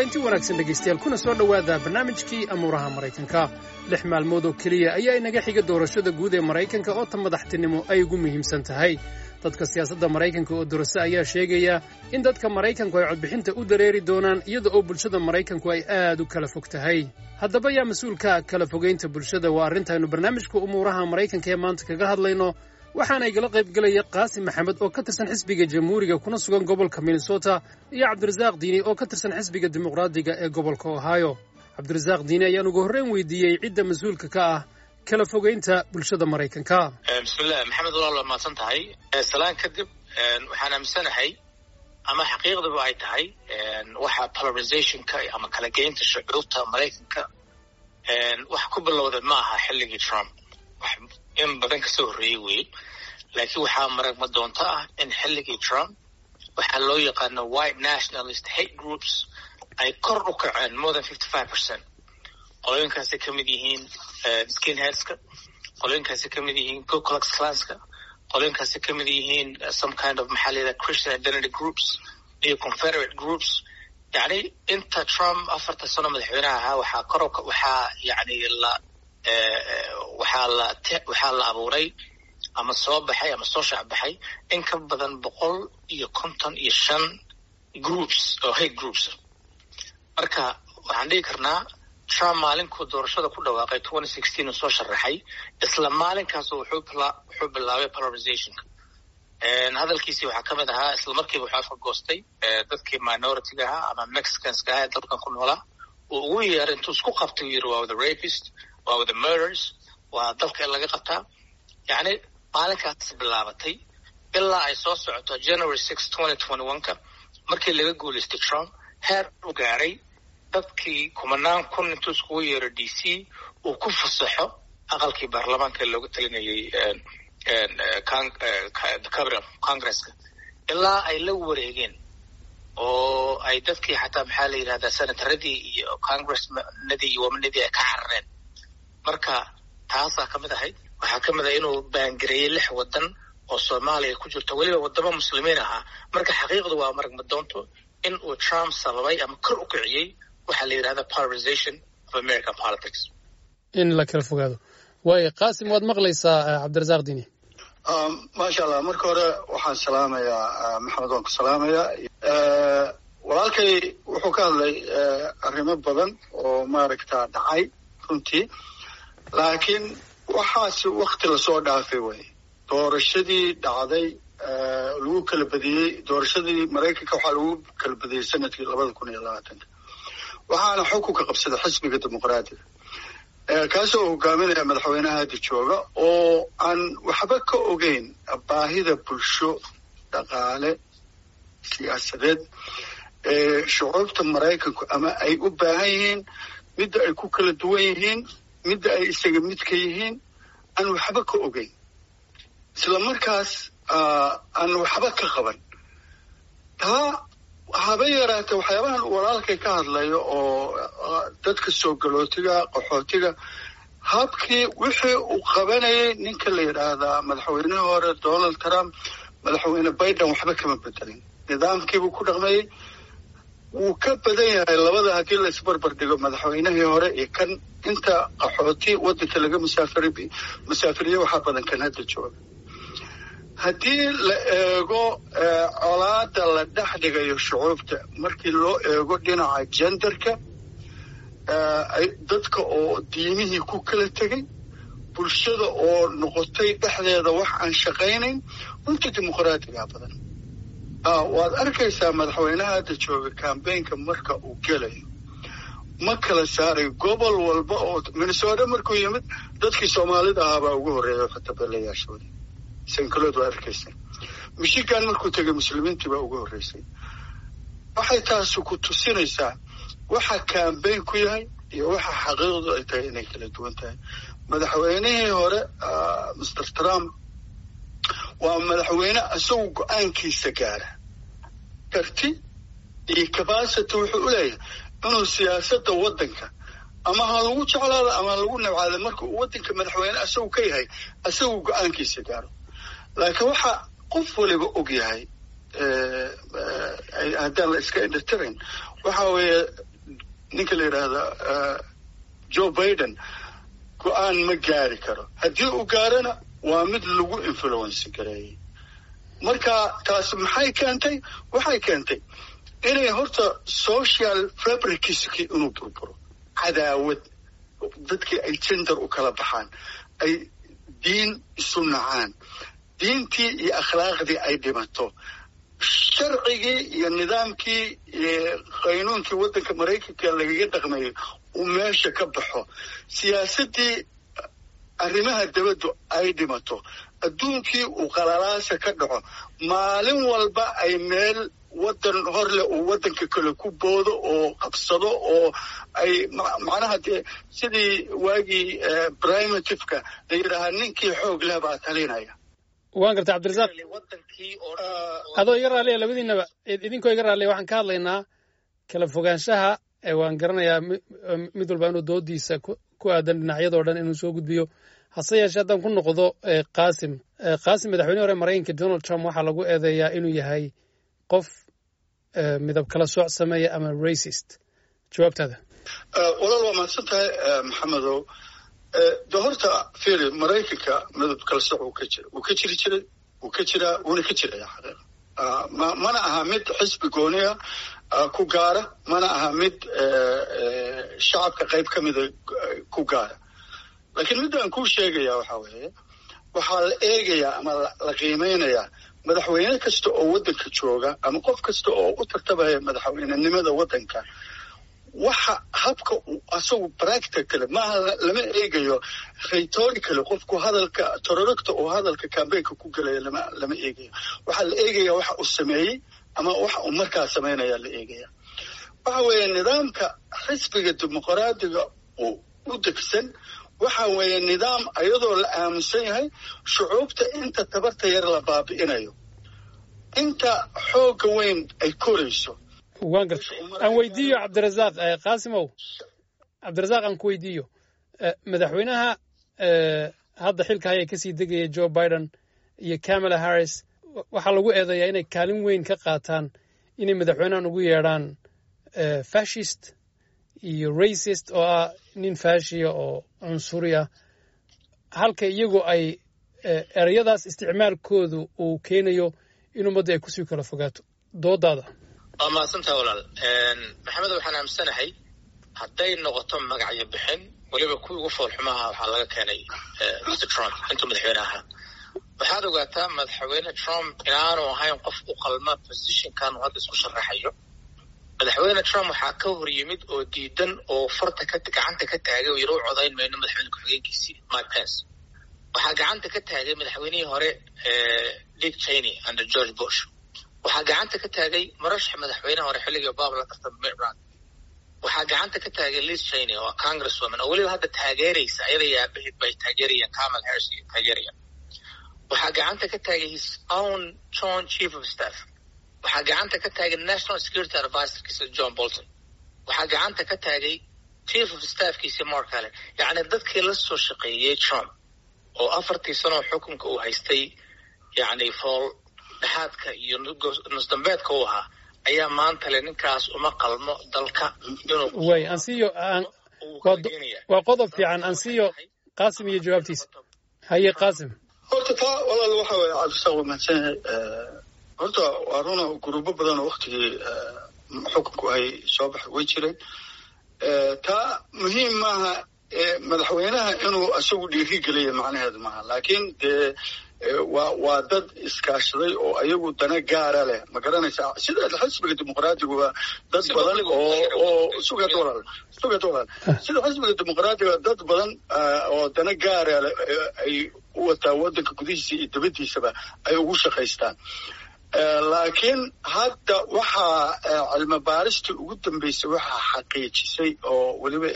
kulanti wanaagsan dhegaystayaal kuna soo dhowaada barnaamijkii amuuraha maraykanka lix maalmood oo keliya ayaa inaga xiga doorashada guud ee maraykanka oo ta madaxtinimo ay ugu muhiimsan tahay dadka siyaasadda maraykanka oo dorase ayaa sheegaya in dadka maraykanku ay codbixinta u dareeri doonaan iyada oo bulshada maraykanku ay aad u kala fog tahay haddaba yaa mas-uulka kala fogaynta bulshada waa arrintaaynu barnaamijka umuuraha maraykanka ee maanta kaga hadlayno waxaana igala qayb gelaya qaasim maxamed oo ka tirsan xisbiga jamhuuriga kuna sugan gobolka minnesota iyo cabdirasaaq diini oo ka tirsan xisbiga dimuqraadiga ee gobolka ohio cabdirasaaq diini ayaan ugu horreyn weydiiyey cidda mas-uulka ka ah kala fogaynta bulshada maraykanka bismillahi maxamed walaal waa mahadsan tahay salaan kadib waxaan aaminsanahay ama xaqiiqdaba ay tahay waxa polarizationka ama kala geynta shucuurta maraykanka wax ku bilowda ma aha xilligii trump in badan kasoo horreeyey wey laakiin waxaa maragma doonto ah in xilligii trump waxaa loo yaqaano white nationalist hate groups ay kor u kaceen more than fifty five percent qolooyinkaasay ka mid yihiin skinheadska qolooyinkaasay ka mid yihiin gocolex clanska qolooyinkaasay ka mid yihiin some kind of maxaa la yidhaha christian identity groups iyo confederate groups yacni inta trump afarta sano madaxweynaha ahaa waxaa kor waxaa yani la waxaa la waxaa la abuuray ama soo baxay ama soo shaacbaxay in ka badan boqol iyo konton iyo shan groups oo hate groups marka waxaan dhigi karnaa trump maalinkuu doorashada ku dhawaaqay twenty sixteen uu soo sharaxay isla maalinkaas wuxuu wuxuu bilaabay polarizationka hadalkiisii waxaa ka mid ahaa isla markiiba wuxuu afka goostay dadkii minoritiga ahaa ama mexicanska ahaa ee dalkan ku noolaa uu ugu yeeray intuu isku qabtay uu yidhi waa the rapist waa the murders waa dalka in laga qabtaa yacni maalinkaas bilaabatay ilaa ay soo socoto january six twenty twenty one ka markii laga guulaystay trump heer u gaaray dadkii kumanaan kun intuu iskugu yeero d c uu ku fasaxo aqalkii baarlamaanka ee looga talinayay congresska ilaa ay la wareegeen oo ay dadkii xataa maxaa la yidhahdaa senataradii iyo congressnadii iyo wamanadii ay ka carareen marka taasaa ka mid ahayd waxaa ka mid ah inuu baangareeyey lix waddan oo soomaaliya ku jirto weliba waddamo muslimiin ahaa marka xaqiiqdu waa maragma doonto in uu trump sababay ama kor u kiciyey waxaa la yidhahda polarization of american politics in la kala fogaado waayo qaasim waad maqlaysaa cabdirasaaq dini maasha allah marka hore waxaan salaamayaa maxamed waan ku salaamayaa walaalkay wuxuu ka hadlay arrimo badan oo maaragta dhacay runtii laakiin waxaas wakti lasoo dhaafay wey doorashadii dhacday lagu kala badiyey doorashadii maraykanka waxaa lagu kala badiyey sanadkii labada kun iyo labaatanka waxaana xukunka qabsaday xisbiga dimuqraadiga kaasoo hogaaminaya madaxweynaha hadda jooga oo aan waxba ka ogeyn baahida bulsho dhaqaale siyaasadeed ee shucuubta maraykanku ama ay u baahan yihiin midda ay ku kala duwan yihiin midda ay isaga midka yihiin aan waxba ka ogeyn isla markaas aan waxba ka qaban taa haba yaraatee waxyaabahan walaalkay ka hadlayo oo dadka soo galootiga qaxootiga habkii wixii uu qabanayay ninka la yidhaahdaa madaxweynihii hore donald trump madaxweyne biden waxba kama bedelin nidaamkiibuu ku dhaqmayey wuu ka badan yahay labada haddii la isbarbar dhigo madaxweynihii hore iyo kan inta qaxooti waddanka laga musaafiri musaafiriye waxaa badan kan hadda jooga haddii la eego colaada la dhex dhigayo shucuubta markii loo eego dhinaca jenderka dadka oo diimihii ku kala tegay bulshada oo noqotay dhexdeeda wax aan shaqaynayn runta dimuqraatiga badan waad arkaysaa madaxweynaha hadda jooga cambaynka marka uu gelayo ma kala saaray gobol walba oo minnesota markuu yimid dadkii soomaalida ahaabaa ugu horreeya xatabeelayaashooda sankalood waa arkaysa michigan markuu tegay muslimiintii baa ugu horreysay waxay taasi ku tusinaysaa waxa cambayn ku yahay iyo waxa xaqiiqdu ay tahay inay kala duwan tahay madaxweynihii hore master trump waa madaxweyne isagu go-aankiisa gaara karti iyo capacity wuxuu u leeyahay inuu siyaasadda waddanka ama ha lagu jeclaado ama ha lagu nabcaado marka uu waddanka madaxweyne isagu ka yahay isagu go-aankiisa gaaro laakiin waxa qof waliba og yahay haddaan la iska indhatirin waxa weeye ninka la yidhaahda joe biden go-aan ma gaari karo haddii uu gaarana waa mid lagu influence gareeyey marka taas maxay keentay waxay keentay inay horta social fabricski inuu burburo cadaawad dadkii ay gender u kala baxaan ay diin isu nacaan diintii iyo akhlaaqdii ay dhimato sharcigii iyo nidaamkii iyo qaynuunkii waddanka maraykanka lagaga dhaqmayay uu meesha ka baxo siyaasaddii arrimaha dabaddu ay dhimato adduunkii uu qalalaasa ka dhaco maalin walba ay meel waddan hor leh uu waddanka kale ku boodo oo qabsado oo ay macnaha dee sidii waagii primitiveka la yidhaahaa ninkii xoog leh baa talinaya waan gartay cabdirasaaq adoo iga raalliya labadiinaba idinkoo iga raalliya waxaan ka hadlaynaa kala fogaanshaha waan garanayaa mid walba inuu doodiisa ku aadan dhinacyadoo dhan inuu soo gudbiyo hase yeeshee haddaan ku noqdo qaasim qaasim madaxweyne hore maraykanka donald trump waxaa lagu eedeeyaa inuu yahay qof midab kala sooc sameeya ama racist jawaabtaada walaal waa mahadsan tahay maxamedow de horta firi maraykanka midab kala sooc wuu ka jira wuu ka jiri jiray wuu ka jiraa wuuna ka jiraya xaqiiqa mana aha mid xisbi gooniya ku gaara mana aha mid shacabka qayb ka mida ku gaara laakiin midaan kuu sheegaya waxaa weeye waxaa la eegayaa ama la qiimeynayaa madaxweyne kasta oo waddanka jooga ama qof kasta oo u tartabaya madaxweynenimada waddanka waxa habka uu asagu practicale maaha lama eegayo rhetoricale qofku hadalka tororogta oo hadalka cambaynka ku gelaya lama lama eegayo waxaa la eegaya waxa uu sameeyey ama waxa uu markaa samaynaya la eegaya waxa weeye nidaamka xisbiga dimuqraadiga uu u degsan waxa weeye nidaam iyadoo la aaminsan yahay shucuubta inta tabarta yar la baabi'inayo inta xoogga weyn ay korayso waan gartay aan weydiiyo cabdirasaaq qaasimow cabdirasaaq aan ku weydiiyo madaxweynaha hadda xilka haya kasii degaya joe biden iyo camala harris waxaa lagu eedeeyaa inay kaalin weyn ka qaataan inay madaxweynahan ugu yeedhaan fashist iyo racist oo ah nin fashiya oo cunsuri ah halka iyagu ay ereyadaas isticmaalkoodu uu keenayo in ummadda ay kusii kala fogaato doodaada waa mahadsantaha walaal maxamed waxaan aaminsanahay hadday noqoto magacyo bixin weliba kuwii ugu foolxumaha waxaa laga keenay mr trump intuu madaxweyne ahaa waxaad ogaataa madaxweyne trump inaanu ahayn qof u qalma positionkan uu hadda isku sharaxayo madaxweyne trump waxaa ka hor yimid oo diidan oo farta ka gacanta ka taagay oo yaro u codayn mayno madaxweyne ku-xigeenkiisii mike pence waxaa gacanta ka taagay madaxweynihii hore dick cheney under george bush waxaa gacanta ka taagay marashax madaxweynaha hore xilligii obama la tartama mitt romney waxaa gacanta ka taagay liz cheney oo congress woman oo weliba hadda taageeraysa ayada iyo aabaheed bay taageerayaan kamal harris iyo taageerayaan waxaa gacanta ka taagay his own john chief of staff waxaa gacanta ka taagay national security advisorkiisa john bolton waxaa gacanta ka taagay chief of staffkiisa mark allen yacni dadkii la soo shaqeeyey trump oo afartii sanoo xukunka uu haystay yacni fool dhexaadka iyo nusdambeedka u ahaa ayaa maanta le ninkaas uma qalmo dalka inuu way ansiyo waa qodob fiican ansiyo qaasim iyo jawaabtiisa haye qaasim horta taa walaal waxa weeye cabdisaaq waa mahadsan yahay horta waa runa gurubo badan oo waktigii xukunku ay soo baxay way jireen taa muhiim maaha madaxweynaha inuu isagu dhiiri geliya macnaheedu maaha laakiin dee waa waa dad iskaashaday oo ayagu dana gaara leh ma garanaysaa sida xisbiga dimuqraadiga waa dad badan oo oo sugad walaal sugad walaal sida xisbiga dimuqraadiga dad badan oo dana gaara leh ay u wataa waddanka gudihiisa iyo dabadiisaba ay ugu shaqaystaan laakiin hadda waxaa cilmi baaristii ugu dambeysay waxaa xaqiijisay oo weliba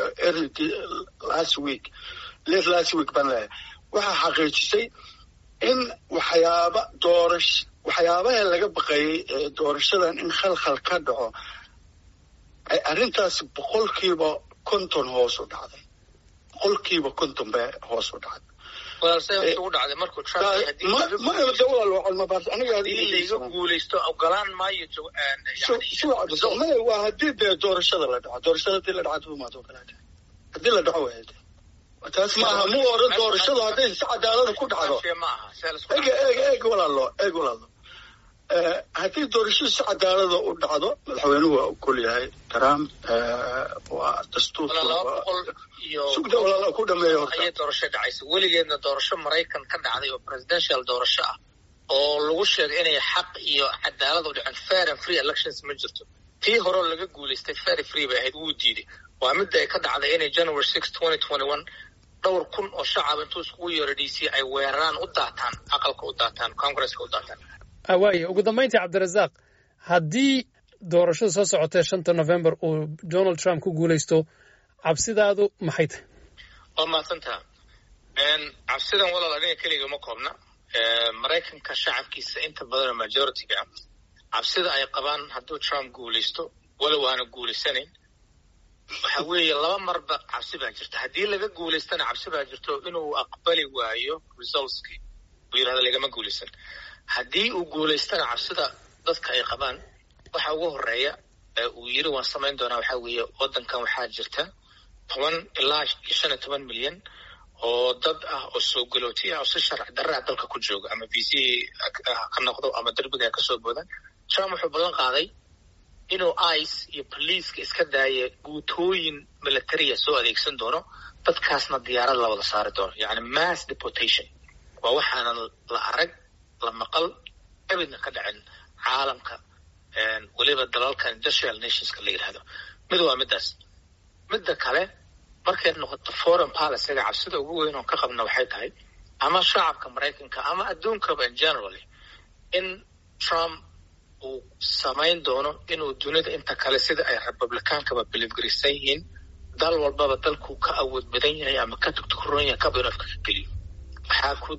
last week late last week baan leeyahay waxaa xaqiijisay in waxyaaba doorash waxyaabaha laga baqayay ee doorashadan in khalkhal ka dhaco ay arrintaas boqolkiiba konton hoos u dhacday boqolkiiba konton bay hoos u dhacday layga guulaysto ogolaan maayo maya waa haddii dee doorashada la dhaco doorashada hadii la dhaco maad ogolaata haddii la dhaco waay taas maaha mu oran doorashadu hadday si cadaalada ku dhacdo eg eg eg walaalo eg walaalo haddii doorashadu si cadaalada u dhacdo madaxweynuhu waa ogol yahay trump waa dastuursugda walaala ku dhameeya horta doorasho dhacaysa weligeedna doorasho maraykan ka dhacday oo presidential doorasho ah oo lagu sheegay inay xaq iyo cadaalad u dhicin fair and free elections ma jirto tii horeo laga guulaystay fair free bay ahayd wuu diiday waa midda ay ka dhacday inay january six twenty twenty one dhowr kun oo shacab intuu iskugu yeero d c ay weeraraan u daataan aqalka u daataan congresska u daataan waaya ugu dambayntii cabdirasaaq haddii doorashada soo socotee shanta november uu donald trump ku guulaysto cabsidaadu maxay tahay waa mahadsantaha cabsidan walaal aniga keliga ma koobna maraykanka shacabkiisa inta badanoo majority-ga ah cabsida ay qabaan hadduu trump guulaysto walow aana guulaysanayn waxa weeye laba marba cabsi baa jirta haddii laga guulaystana cabsi baa jirto inuu aqbali waayo resultskii uu yidhahdo lagama guulaysan haddii uu guulaystana cabsida dadka ay qabaan waxa ugu horeeya uu yiri waan samayn doonaa waxaa weeye waddankan waxaa jirta toban ilaa shan iyo toban milyan oo dad ah oo soo galooti ah oo si sharci darraa dalka ku jooga ama v c ka noqdo ama derbiga ay kasoo boodaan trump wuxuu ballan qaaday inuu ice iyo boliiska iska daaya guutooyin militariya soo adeegsan doono dadkaasna diyaarad la wada saari doono yacni mass deportation waa waxaanan la arag la maqal abidna ka dhacin caalamka weliba dalalka industrial nationska la yidhahdo mid waa middaas midda kale markay noqoto foreign policyga cabsida ugu weyn oon ka qabna waxay tahay ama shacabka maraykanka ama adduunkaba in generally in trump uu samayn doono inuu dunida inta kale sida ay republicaankaba bilifgarisan yihiin dal walbaba dalkuu ka awood badan yahay ama ka tugtukuroon yahay kaba inuu afka ka geliyo waxaa ku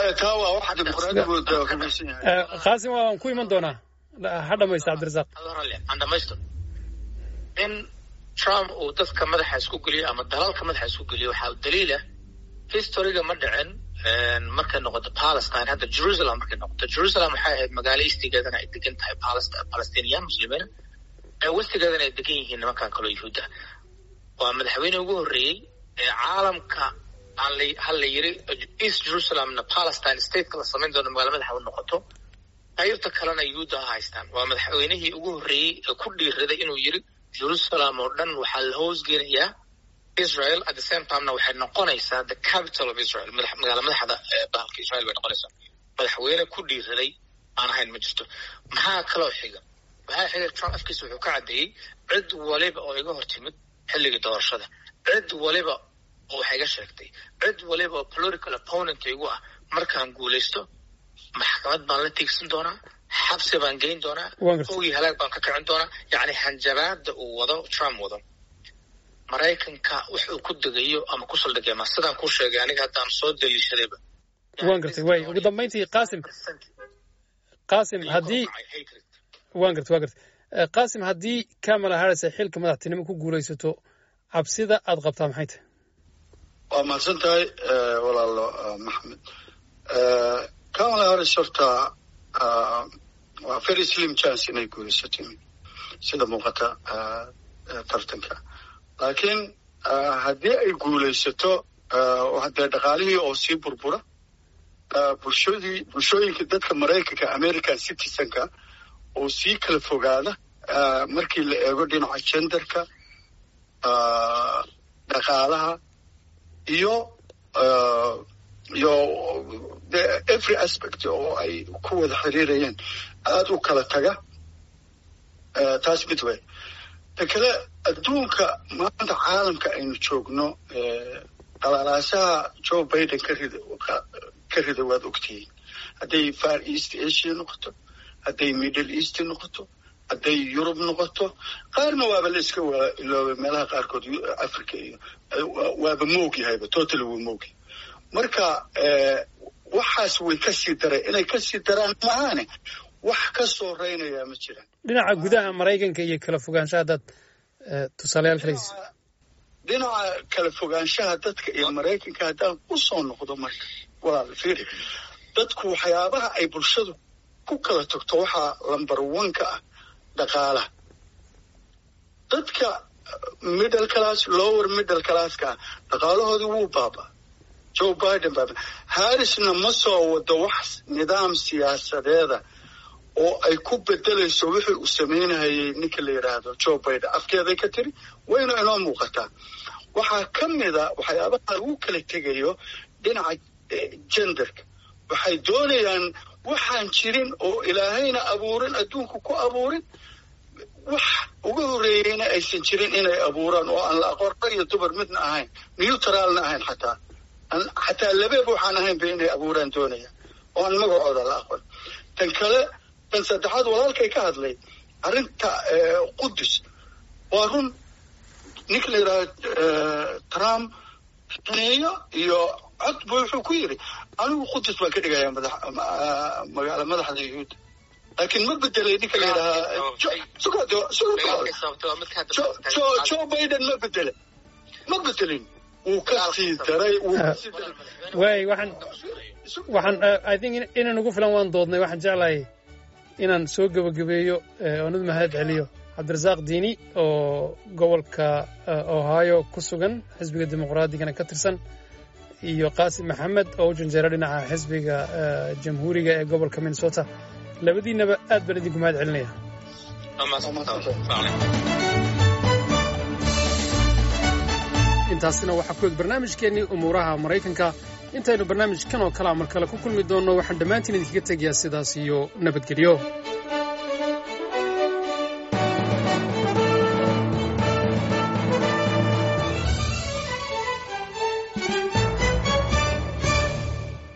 qaasim waan ku iman doonaa ha dhamaysta cabdirasaaq aan dhamaysto in trump uu dadka madaxa isku geliyo ama dalalka madaxa isku geliyo waxaa daliila historyga ma dhicin markay noqoto palestine hadda jerusalem markay noqoto jerusalem waxay ahayd magaalo eastigeedana ay degan tahay palestiniyan muslimiina westigeedana ay degan yihiin nimankan kaloo yuhuudda waa madaxweyne ugu horreeyey ee caalamka ha la yiri east jerusalemna palestine stateka la samayn doono magaalo madaxa u noqoto qaybta kalena yuhuudda ha haystaan waa madaxweynihii ugu horreeyey ee ku dhiiraday inuu yiri jerusalem oo dhan waxaa la hoosgelayaa israel at the same timena waxay noqonaysaa the capital of israel magaala madaxda bahalka israel bay noqonaysaa madaxweyne ku dhiiraday aan ahayn ma jirto maxaa kaloo xiga waxaa xiga trump afkiisa wuxuu ka caddeeyey cid waliba oo iga hor timid xilligii doorashada cid waliba oo wax iga sheegtay cid waliba oo political opponent igu ah markaan guulaysto maxkamad baan la tiigsan doonaa xabsi baan geyn doonaa ogii halaag baan ka kicin doonaa yacni hanjabaada uu wado trump wado maraykanka wax uu ku degayo ama ku saldhigay ma sidaan kuu sheegay aniga haddaan soo daliishadayba waan gartay way ugu dambayntii qaasim qaasim haddii waan gartay waan gartay qaasim haddii kamala harris ay xilka madaxtinimo ku guulaysato cabsida aad qabtaa maxay tahay waa mahadsan tahay walaalo maxamed kamala harris horta waa very slim chance inay guulaysato sida muuqata tartanka laakiin haddii ay guulaysato dee dhaqaalihii oo sii burbura bulshadii bulshooyinka dadka maraykanka american citizenka oo sii kala fogaada markii la eego dhinaca genderka dhaqaalaha iyo iyo de every aspect oo ay ku wada xiriirayeen aada u kala taga taas mid wey ta kale adduunka maanta caalamka aynu joogno qalaalaasaha joe biden ka rida ka rida waad ogtihiin hadday far east asia noqoto hadday middle east noqoto hadday yurub noqoto qaarna waaba la iska iloobay meelaha qaarkood africa iyo waaba moog yahayba totally wuu moogyahay marka waxaas way kasii dareen inay kasii daraan maahaane wax ka soo reynayaa ma jiraan dhinaca gudaha maraykanka iyo kala fogaanshaha haddaad tusaalayaal kalaysa dhinaca kala fogaanshaha dadka iyo maraykanka haddaan u soo noqdo marka walaal fiiri dadku waxyaabaha ay bulshadu ku kala tagto waxaa lamber one ka ah dhaqaalaha dadka middle class lower middle classka ah dhaqaalahoodii wuu baaba joe biden baaba harrisna ma soo wado wax nidaam siyaasadeeda oo ay ku bedelayso wixii uu samaynahayay ninka la yidhaahdo joe biden afkeeday ka tiri wayna inoo muuqataa waxaa ka mida waxyaabaha lagu kala tegayo dhinaca genderka waxay doonayaan waxaan jirin oo ilaahayna abuurin adduunka ku abuurin wax uga horreeyeyna aysan jirin inay abuuraan oo aan la aqoon rag iyo dumar midna ahayn neutralna ahayn xataa xataa labeeb waxaan ahaynba inay abuuraan doonayaan oo aan magacooda la aqoon tan kale tan saddexaad walaalkay ka hadlay arrinta qudus waa run ninka la yidhahdo trump neeyo iyo cod bu wuxuu ku yidhi anigu qudus baan ka dhigayaa magaala madaxda yuhuudda laakiin ma bedelay ninka la yidhahaa joe biden ma bedele ma bedelin wuu ka sii daray waay waxaan waxaan i think inaan ugu filan waan doodnay waxaan jeclahay inaan soo gebagabeeyo oonad mahad celiyo cabdirasaaq diini oo gobolka ohio ku sugan xisbiga dimuqraadigana ka tirsan iyo qaasim maxamed oo u janjeera dhinaca xisbiga jamhuuriga ee gobolka minnesota labadiinaba aad baan idinku mahad celinaya intaasina waxaa ku eg barnaamijkeennii umuuraha maraykanka intaynu barnaamijkan oo kalea mar kale ku kulmi doonno waxaan dhammaantiin idinkaga tegayaa sidaas iyo nabadgelyo